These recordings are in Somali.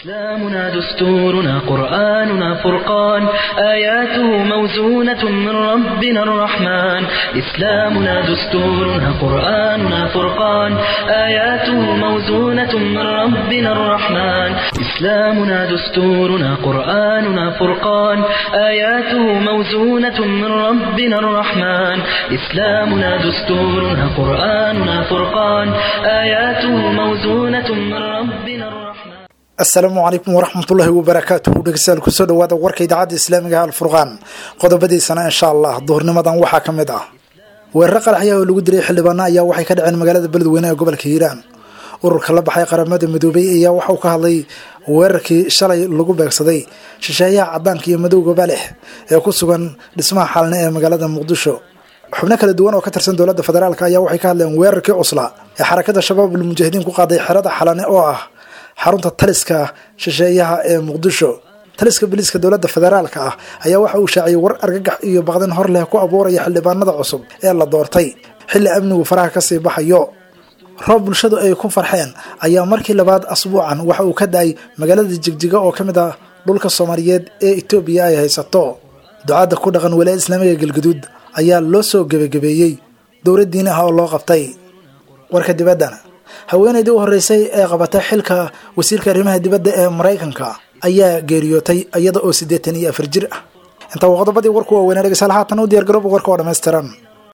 إسلامنا دستورنا قرآننا فرقان آياته موزونة من ربنا الرحمن إسلامنا دستورنا قرآننا فرقان آياته موزونة من ربنا الرحمن إسلامنا دستورنا قرآننا فرقان آياته موزونة من ربنا الرحمن إسلامنا دستورنا قرآننا فرقان آياته موزونة من ربنا الرحمن asalaamu calaykum waraxmatullaahi wabarakaatuhu dhegeystayaal kusoo dhawaada warka idaacadda islaamiga alfurqaan qodobadiisana insha allah duhurnimadan waxaa ka mid ah weeraro qaraxya oo lagu dilay xildhibaano ayaa waxay ka dhaceen magaalada beledweyne ee gobolka hiiraan ururka la baxay qaramada midoobay ayaa waxauu ka hadlay weerarkii shalay lagu beegsaday shisheeyaha cadaanka iyo madowga leh ee ku sugan dhismaha xalne ee magaalada muqdisho xubno kala duwan oo ka tirsan dowladda federaalk ayaa waxay ka hadleen weerarkii cusla ee xarakada shabaab almujaahidiin ku qaaday xerada xalane oo ah xarunta taliska shisheeyaha ee muqdisho taliska biliiska dowladda federaalka ah ayaa waxa uu shaaciyay war argagax iyo baqdin hor leh ku abuuraya xildhibaanada cusub ee la doortay xilli amnigu faraha kasii baxayo roob bulshadu ay ku farxeen ayaa markii labaad asbuucan waxa uu ka da-ay magaalada jigjiga oo ka mid ah dhulka soomaaliyeed ee etoobiya ay haysato ducaadda ku dhaqan walaaya islaamiga galgaduud ayaa loo soo gebagabeeyey dowlad diini ah oo loo qabtay warka dibaddana haweenaydii u horreysay ee qabatay xilka wasiirka arrimaha dibadda ee maraykanka ayaa geeriyootay iyada oo siddeetan iyo afar jir ah intaa waa qodobadii warku waaweynaa dhegeystayaal haatan u diyar garooba warka oo dhammaystiran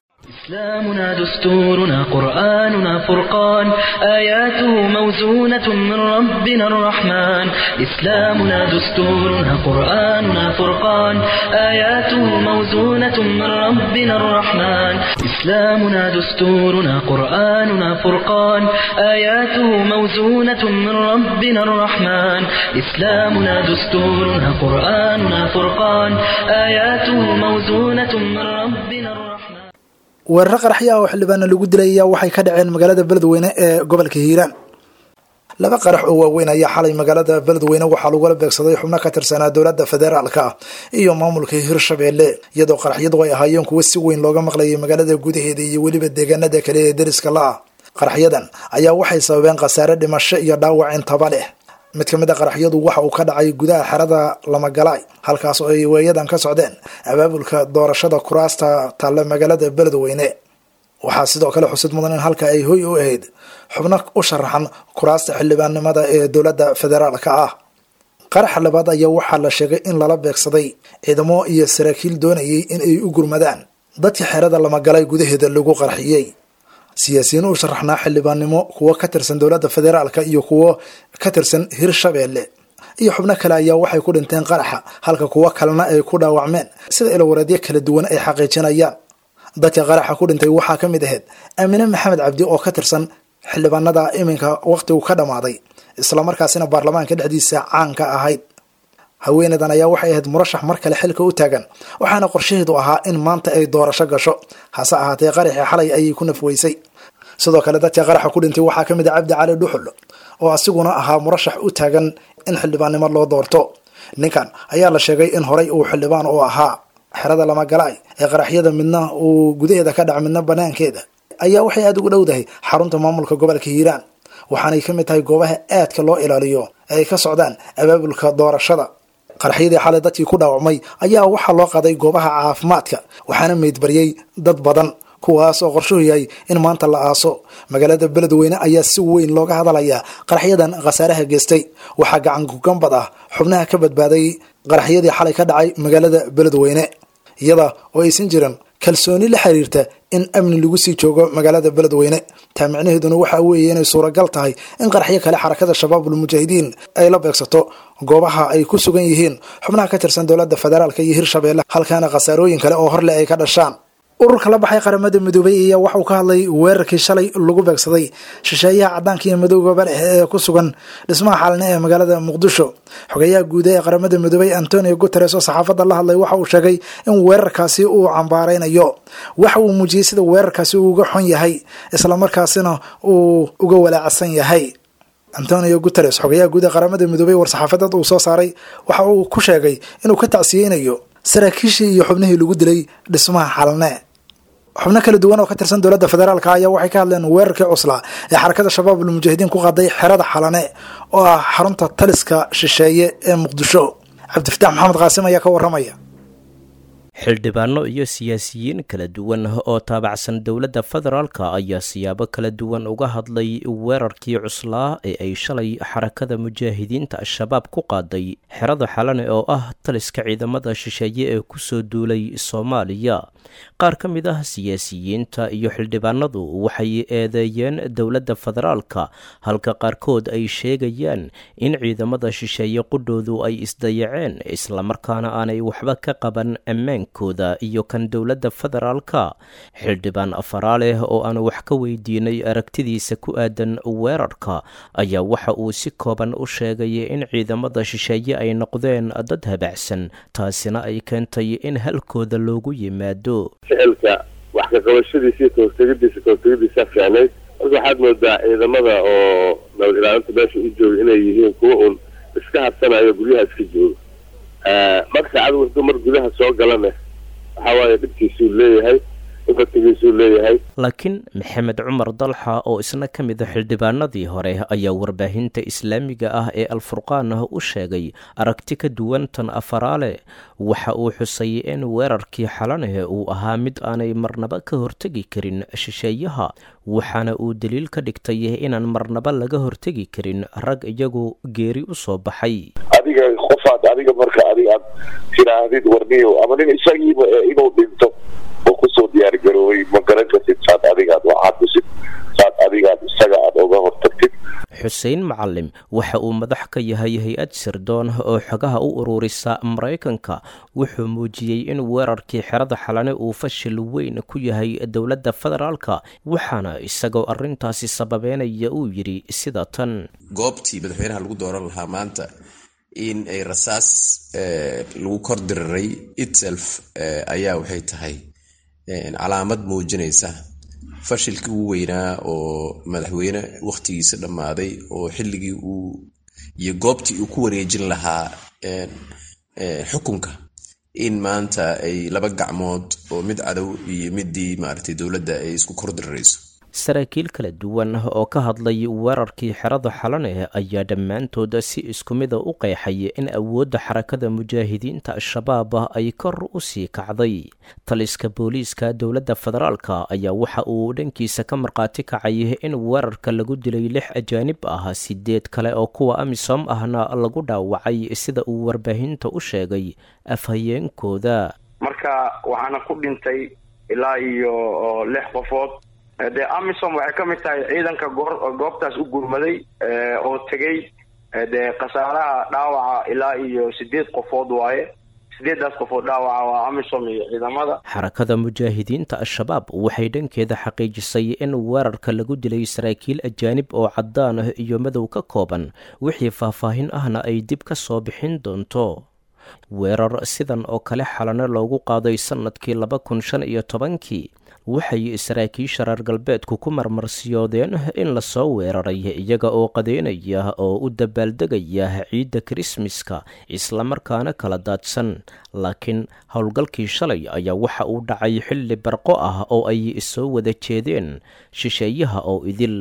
إسلامنا دستورنا قرآننا فرقان آياته موزونة من ربنا الرحمن إسلامنا دستورنا قرآننا فرقان آياته موزونة من ربنا الرحمن إسلامنا دستورنا قرآننا فرقان آياته موزونة من ربنا الرحمن إسلامنا دستورنا قرآننا فرقان آياته موزونة من ربنا الرحمن weeraro qaraxya oo xildhibaana lagu dilay ayaa waxay ka dhaceen magaalada beledweyne ee gobolka hiiraan laba qarax oo waaweyn ayaa xalay magaalada beledweyne waxaa lagula beegsaday xubno ka tirsanaa dowladda federaalka iyo maamulka hirshabeelle iyadoo qaraxyadu ay ahaayeen kuwo si weyn looga maqlayay magaalada gudaheeda iyo weliba deegaanada kale ee deriska la ah qaraxyadan ayaa waxay sababeen khasaare dhimasho iyo dhaawac intaba leh mid ka mid a qaraxyadu waxa uu ka dhacay gudaha xerada lamagalaay halkaas oo ay weeyadan ka socdeen abaabulka doorashada kuraasta talle magaalada beledweyne waxaa sidoo kale xusid mudan in halka ay hoy u ahayd xubno u sharaxan kuraasta xildhibaannimada ee dowladda federaalka ah qaraxa labaad ayaa waxaa la sheegay in lala beegsaday ciidamo iyo saraakiil doonayay in ay u gurmadaan dadka xerada lamagalay gudaheeda lagu qarxiyey siyaasiyiin u sharaxnaa xildhibaannimo kuwo ka tirsan dowladda federaalka iyo kuwo ka tirsan hirshabeelle iyo xubno kale ayaa waxay ku dhinteen qaraxa halka kuwo kalena ay ku dhaawacmeen sida ilawareedyo kala duwan ay xaqiijinayaan dadka qaraxa ku dhintay waxaa ka mid ahayd aamine maxamed cabdi oo ka tirsan xildhibaanada iminka wakhtigu ka dhammaaday islamarkaasina baarlamaanka dhexdiisa caanka ahayd haweeneydan ayaa waxay ahayd murashax mar kale xilka u taagan waxaana qorshaheedu ahaa in maanta ay doorasho gasho hase ahaatee qaraxii xalay ayay ku nafweysay sidoo kale dadka qaraxa ku dhintay waxaa ka mid a cabdi cali dhuxul oo asiguna ahaa murashax u taagan in xildhibaannimo loo doorto ninkan ayaa la sheegay in horay uu xildhibaan u ahaa xerada lamagalaay ee qaraxyada midna uu gudaheeda ka dhaca midna banaankeeda ayaa waxay aada ugu dhowdahay xarunta maamulka gobolka hiiraan waxaanay ka mid tahay goobaha aadka loo ilaaliyo ee ay ka socdaan abaabulka doorashada qaraxyadii xalay dadkii ku dhaawacmay ayaa waxaa loo qaaday goobaha caafimaadka waxaana meydbaryey dad badan kuwaas oo qorshuhu yahay in maanta la aaso magaalada beledweyne ayaa si weyn looga hadalayaa qaraxyadan khasaaraha geystay waxaa gacan gugambad ah xubnaha ka badbaaday qaraxyadii xalay ka dhacay magaalada beledweyne iyada oo aysan jirin kalsooni la xiriirta in amni lagu sii joogo magaalada beledweyne taa micnaheeduna waxaa weeye inay suuragal tahay in qaraxyo kale xarakada shabaabul mujaahidiin ay la beegsato goobaha ay ku sugan yihiin xubnaha ka tirsan dowladda federaalka iyo hirshabeelle halkaana khasaarooyin kale oo horleh ay ka dhashaan ururka la baxay qaramada midoobay ayaa waxauu ka hadlay weerarkii shalay lagu beegsaday shisheeyaha cadaanka iyo madowga leh ee ku sugan dhismaha xaalne ee magaalada muqdisho xogeyaha guuda ee qaramada midoobay antonio guteres oo saxaafadda la hadlay waxa uu sheegay in weerarkaasi uu cambaaraynayo waxa uu muujiyey sida weerarkaasi uu uga xun yahay islamarkaasina uu uga walaacsan yahay antonio guteres xogeyaha guud ee qaramada midoobay war-saxaafadeed uu soo saaray waxa uu ku sheegay inuu ka tacsiyeynayo saraakiishii iyo xubnihii lagu dilay dhismaha xalne xubno kala duwan oo ka tirsan dowladda federaalk ayaa waxay ka hadleen weerarkii cuslaa ee xarakada shabaab almujaahidiin ku qaaday xerada xalane oo ah xarunta taliska shisheeye ee muqdisho cabdifataax maxamed qaasim ayaa ka waramaya xildhibaano iyo siyaasiyiin kala duwan oo taabacsan dowladda federaalka ayaa siyaabo kala duwan uga hadlay weerarkii cuslaa ee ay shalay xarakada mujaahidiinta al-shabaab ku qaaday xerada xalane oo ah taliska ciidamada shisheeye ee kusoo duulay soomaaliya qaar ka mid ah siyaasiyiinta iyo xildhibaanadu waxay eedeeyeen dowladda federaalka halka qaarkood ay sheegayaan in ciidamada shisheeye qudhoodu ay isdayaceen islamarkaana aanay waxba ka qaban ammaankooda iyo kan dowladda federaalka xildhibaan afaraaleh oo aanu wax ka weydiinay aragtidiisa ku aadan weerarka ayaa waxa uu si kooban u sheegay in ciidamada shisheeye ay noqdeen dad habacsan taasina ay keentay in halkooda loogu yimaado ficilka wax ka qabashadiisa iyo kahortegadiisa kahortegadiisa fiicnayd marka waxaad moodaa ciidamada oo nabad ilaalinta meesha u jooga inay yihiin kuwa uun iska hadsanayo guryaha iska jooga marka cadow hadduu mar gudaha soo galana waxa waaye dhibkiisuu leeyahay ifatigiisuu leeyahay laakiin maxamed cumar dalxa oo isna ka mid a xildhibaanadii hore ayaa warbaahinta islaamiga ah ee alfurqaan u sheegay aragti ka duwan tan afaraale waxa uu xusay in weerarkii xalaneh uu ahaa mid aanay marnaba ka hortegi karin shisheeyaha waxaana uu daliil ka dhigtay inaan marnaba laga hortegi karin rag iyagu geeri u soo baxay adiga qofaad adiga marka adiga aad tiraahdid warniyo ama nin isagiiba inuu dhinto oo kusoo diyaargaroobay ma garan kartid saad adigaad waxaad kusid saad adigaad isaga aad oga hortagtid xuseen macalim waxa uu madax ka yahay hay-ad sirdoon oo xogaha u ururisa maraykanka wuxuu muujiyey in weerarkii xerada xalane uu fashil weyn ku yahay dowladda federaalka waxaana isagoo arrintaasi sababeynaya uu yidhi sida tan goobtii madaxweynaha lagu dooran lahaa maanta in ay rasaas lagu kor diriray itself ayaa waxay tahay calaamad muujinaysa fashilkii ugu weynaa oo madaxweyne wakhtigiisa dhammaaday oo xilligii uu iyo goobtii uu ku wareejin lahaa xukunka in maanta ay laba gacmood oo mid cadow iyo midii maaragtay dowladda ay isku kor dirirayso saraakiil kala duwan oo ka hadlay weerarkii xerada xalane ayaa dhammaantood si isku mida u qeexay in awoodda xarakada mujaahidiinta al-shabaab ay kor u sii kacday taliska booliiska dowladda federaalka ayaa waxa uu dhankiisa ka markhaati kacay in weerarka lagu dilay lix ajaanib ah sideed kale oo kuwa amisom ahna lagu dhaawacay sida uu warbaahinta u sheegay afhayeenkooda marka waxaana ku dhintay ilaa iyo lix qofood dee amisom waxay ka mid tahay ciidanka goor goobtaas u gurmaday oo tegey dee khasaaraha dhaawaca ilaa iyo sideed qofood waaye sideedaas qofood dhaawaca waa amisom iyo ciidamada xarakada mujaahidiinta al-shabaab waxay dhankeeda xaqiijisay in weerarka lagu dilay saraakiil ajaanib oo caddaan ah iyo madow ka kooban wixii faahfaahin ahna ay dib ka soo bixin doonto weerar sidan oo kale xalano loogu qaaday sannadkii laba kun shan iyo tobankii waxay saraakiisha reer galbeedku ku marmarsiyoodeen in lasoo weeraray iyaga oo qadeynaya oo u dabaaldegaya ciidda krismaska islamarkaana kala daadsan laakiin howlgalkii shalay ayaa waxa uu dhacay xilli barqo ah oo ay soo wada jeedeen shisheeyaha oo idil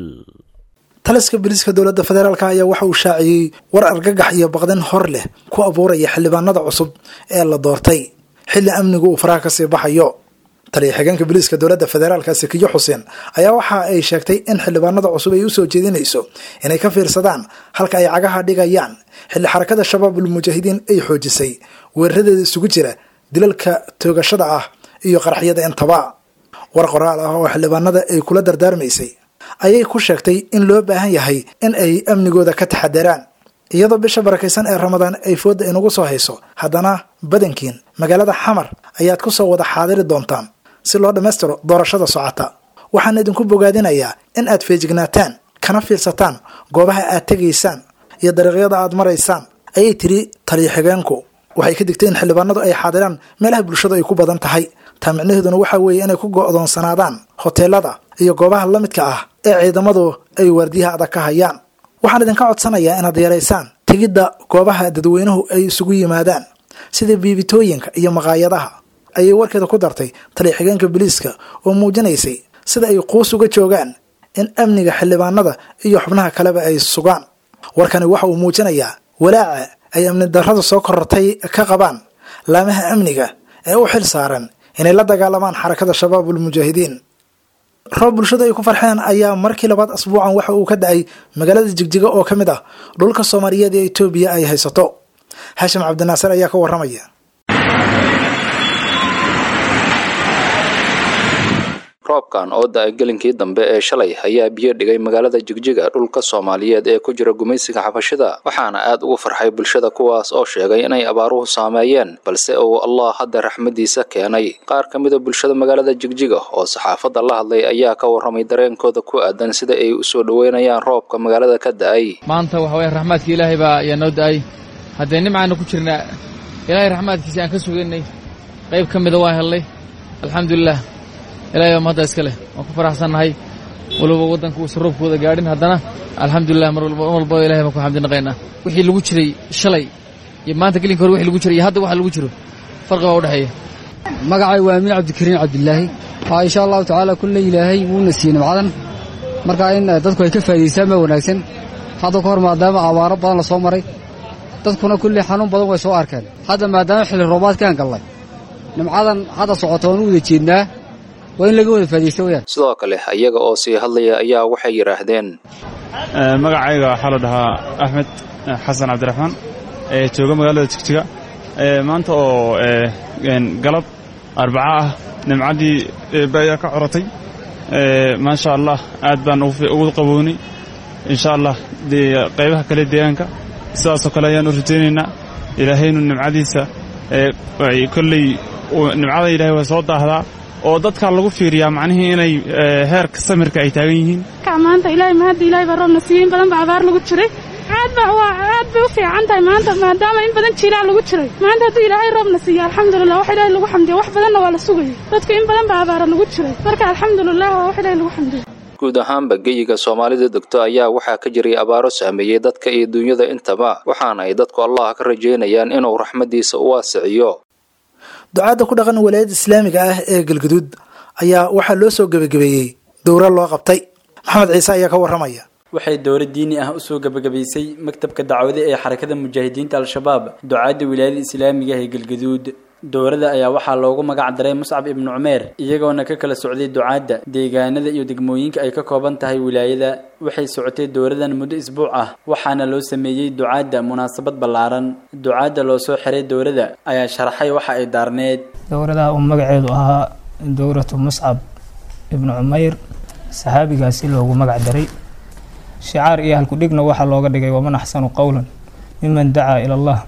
taliska booliiska dowladda federaalk ayaa waxa uu shaaciyey war argagax iyo baqdin hor leh ku abuuraya xildhibaanada cusub ee la doortay xilli amnigu uu faraha kasii baxayo taliya xigeenka booliiska dowladda federaalka sakiyo xuseen ayaa waxa ay sheegtay in xildhibaanada cusub ay usoo jeedinayso inay ka fiirsadaan halka ay cagaha dhigayaan xilli xarakada shabaabul mujaahidiin ay xoojisay weeraradeeda isugu jira dilalka toogashada ah iyo qaraxyada intaba war qoraal ah oo xildhibaanada ay kula dardaarmaysay ayay ku sheegtay in loo baahan yahay in ay amnigooda ka taxadaraan iyadoo bisha barakaysan ee ramadaan ay fooda inagu soo hayso haddana badankiin magaalada xamar ayaad ku soo wada xaadiri doontaan si loo dhammaystiro doorashada socota waxaan idinku bogaadinayaa in aad feejignaataan kana fiirsataan goobaha aad tegaysaan iyo dariiqyada aad maraysaan ayay tiri taliya xigeenku waxay ka digtay in xildhibaanadu ay xaadiraan meelaha bulshadu ay ku badan tahay taa micnaheeduna waxaa weeye inay ku go'doonsanaadaan hoteelada iyo goobaha la midka ah ee ciidamadu ay waardiyaha adag ka hayaan waxaan idinka codsanayaa inaad yaraysaan tegidda goobaha dadweynuhu ay isugu yimaadaan sida biibitooyinka iyo maqaayadaha ayay warkeeda ku dartay taliya xigeenka booliiska oo muujinaysay sida ay quus uga joogaan in amniga xildhibaanada iyo xubnaha kaleba ay sugaan warkani waxa uu muujinayaa walaaca ay amni darrada soo korortay ka qabaan laamaha amniga ee u xil saaran inay la dagaalamaan xarakada shabaabul mujaahidiin roob bulshadu ay ku farxeen ayaa markii labaad asbuucan waxa uu ka da-ay magaalada jigjiga oo ka mid ah dhulka soomaaliyeed ee etoobiya ay haysato xashim cabdinaasir ayaa ka waramaya roobkan oo da-ay gelinkii dambe ee shalay ayaa biyo dhigay magaalada jigjiga dhulka soomaaliyeed ee ku jira gumaysiga xabashida waxaana aad ugu farxay bulshada kuwaas oo sheegay inay abaaruhu saameeyeen balse uu allah hadda raxmadiisa keenay qaar ka mida bulshada magaalada jigjiga oo saxaafadda la hadlay ayaa ka warramay dareenkooda ku aadan sida ay u soo dhoweynayaan roobka magaalada ka da-ay maanta waxa weye raxmaadka ilaahay baa ayaa noo da-ay haddee nimcaana ku jirnaa ilaahay raxmaadkiisa aan ka sugaynay qayb ka mida waan helnay alxamdulilah ilahay baa mahadda iska leh waan ku faraxsannahay waliba waddanka uusan roobkooda gaadhin haddana alxamdulilah mar walbaba ilahay baan ku xamdi naqaynaa wixii lagu jiray shalay iyo maanta gelinka hore wixii lagu jiray iyo hadda waxa lagu jiro farqi baa u dhexeeya magacay waa amiin cabdikariin cabdilaahi haa insha allahu tacaala kulle ilaahay wuuna siiyey nimcadan marka in dadku ay ka faa'idaystaan baa wanaagsan hadda ka hor maadaama abaaro badan la soo maray dadkuna kulli xanuun badan way soo arkeen hadda maadaama xilli roobaadkaan gallay nimcadan hadda socota waan u wada jeednaa waa in laga wada faa'idaysta weyaan sidoo kale iyaga oo sii hadlaya ayaa waxay yidhaahdeen magacayga waxaa la dhahaa axmed xasan cabdiraxmaan ee jooga magaalada jigjiga maanta oo galab arbaca ah nimcaddii eebbe ayaa ka coratay maasha allah aad baan ugu qabownay insha allah qaybaha kale deegaanka sidaasoo kale ayaan u rajaynaynaa ilaahaynu nimcadiisa kolley nimcada ilaahay waa soo daahdaa oo dadkaa lagu fiiriyaa macnihii inay heerka samirka ay taagan yihiin maanta ilaahay mahadda ilaahay baa roobna siiyey in badan baa abaar lagu jiray aad ba waa aad bay u fiican tahay maanta maadaama in badan jiilaa lagu jiray maanta hadduu ilaahay roobna siiyo alxamdulilah wax ilaahay lagu xamdiya wax badanna waa la sugayay dadku in badan baa abaara lagu jiray marka alxamdulilah waa wax ilaahay lagu xamdiya guud ahaanba geyiga soomaalida degto ayaa waxaa ka jiray abaaro saameeyey dadka iyo duunyada intaba waxaana ay dadku allah ka rajaynayaan inuu raxmaddiisa u waasiciyo ducaadda ku dhaqan walaayadda islaamiga ah ee galguduud ayaa waxaa loo soo gebagabeeyey dowra loo qabtay maxamed ciise ayaa ka warramaya waxay dowra diini ah usoo gebagabaysay maktabka dacwade ee xarakada mujaahidiinta al-shabaab ducaadda wilaayada islaamiga ah ee galguduud dowrada ayaa waxaa loogu magac daray muscab ibnu cumeer iyagoona ka kala socday ducaadda deegaanada iyo degmooyinka ay ka kooban tahay wilaayada waxay socotay dowradan muddo isbuuc ah waxaana loo sameeyey ducaadda munaasabad ballaaran ducaadda loo soo xiray dowrada ayaa sharaxay waxa ay daarneed dowradaha uu magaceedu ahaa dowratu muscab ibnu cumeyr saxaabigaasi loogu magac daray shicaar iyo halkudhigna waxaa looga dhigay waman axsanu qowlan miman dacaa ila allah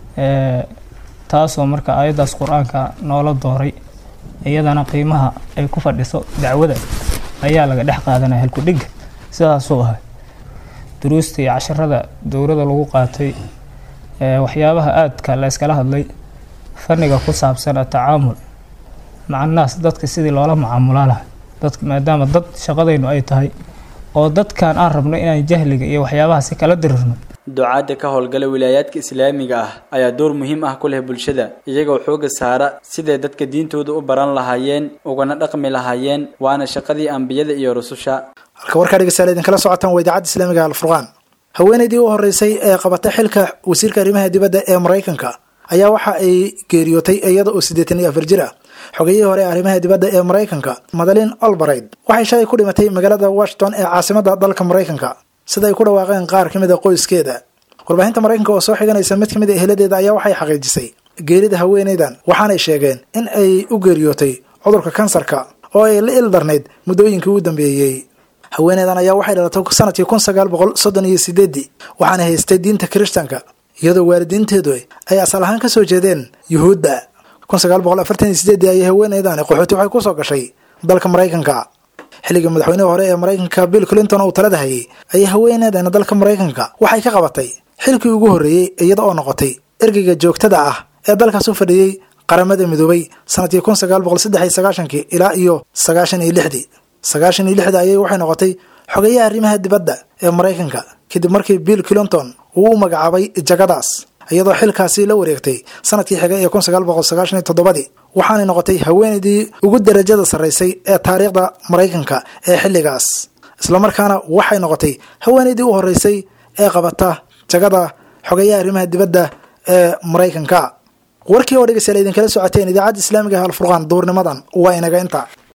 taasoo marka aayaddaas qur-aanka noola dooray iyadana qiimaha ay ku fadhiso dacwada ayaa laga dhex qaadanaya halkudhigga sidaasuu ahay duruusta iyo casharada dowrada lagu qaatay waxyaabaha aadka la yskala hadlay fanniga ku saabsan atacaamul macannaas dadka sidii loola macaamulaa lahay dadka maadaama dad shaqadaynu ay tahay oo dadkan aan rabno inaan jahliga iyo waxyaabahaasi kala dirirno ducaadda ka howlgala wilaayaadka islaamiga ah ayaa door muhiim ah ku leh bulshada iyagoo xooga saara siday dadka diintooda u baran lahaayeen ugana dhaqmi lahaayeen waana shaqadii ambiyada iyo rususha halka warkaa dhegeystayaal idinkala socotaan waa idaacadda islaamiga alfurqaan haweenaydii u horeysay ee qabatay xilka wasiirka arrimaha dibadda ee maraykanka ayaa waxa ay geeriyootay iyada oo siddeetan iyo afar jir ah xogayihii hore ee arrimaha dibadda ee maraykanka madalin olbarayd waxay shalay ku dhimatay magaalada washington ee caasimadda dalka maraykanka sida ay ku dhawaaqeen qaar ka mid a qoyskeeda warbaahinta maraykanka oo soo xiganaysa mid ka mid a eheladeeda ayaa waxay xaqiijisay geerida haweenaydan waxaanay sheegeen in ay u geeriyootay cudurka kansarka oo ay la ildarnayd muddooyinkii u dambeeyey haweenaydan ayaa waxay dhalatay sanadkii kun sagaal boqol soddon iyo sideedii waxaana haystay diinta kirishtanka iyadoo waalidiinteedu ay asal ahaan kasoo jeedeen yuhuudda kun sagaal boqol afartan iyo sideedii ayay haweenaydan qaxooti waxay kusoo gashay dalka maraykanka xilligii madaxweynihii hore ee maraykanka bill clinton uu talada hayay ayay haweeneedana dalka maraykanka waxay ka qabatay xilkii ugu horreeyey iyada oo noqotay ergeyga joogtada ah ee dalkaas u fadhiyey qaramada midoobay sanadkii kun sagaal boqol saddex iyo sagaashankii ilaa iyo sagaashan iyo lixdii sagaashan iyo lixdii ayay waxay noqotay xogeyaha arrimaha dibadda ee maraykanka kadib markii bill clinton uu u magacaabay jagadaas iyadoo xilkaasi la wareegtay sanadkii xigay ee kun sagaal boqol sagaashan iyo toddobadii waxaanay noqotay haweenaydii ugu darajada sarraysay ee taariikhda maraykanka ee xilligaas islamarkaana waxay noqotay haweenaydii u horreysay ee qabata jagada xogeeyaha arrimaha dibadda ee maraykanka warkii oo dhegeystayaal idinkala socoteen idaacadda islaamiga ah alfurqaan duurnimadan waa inaga inta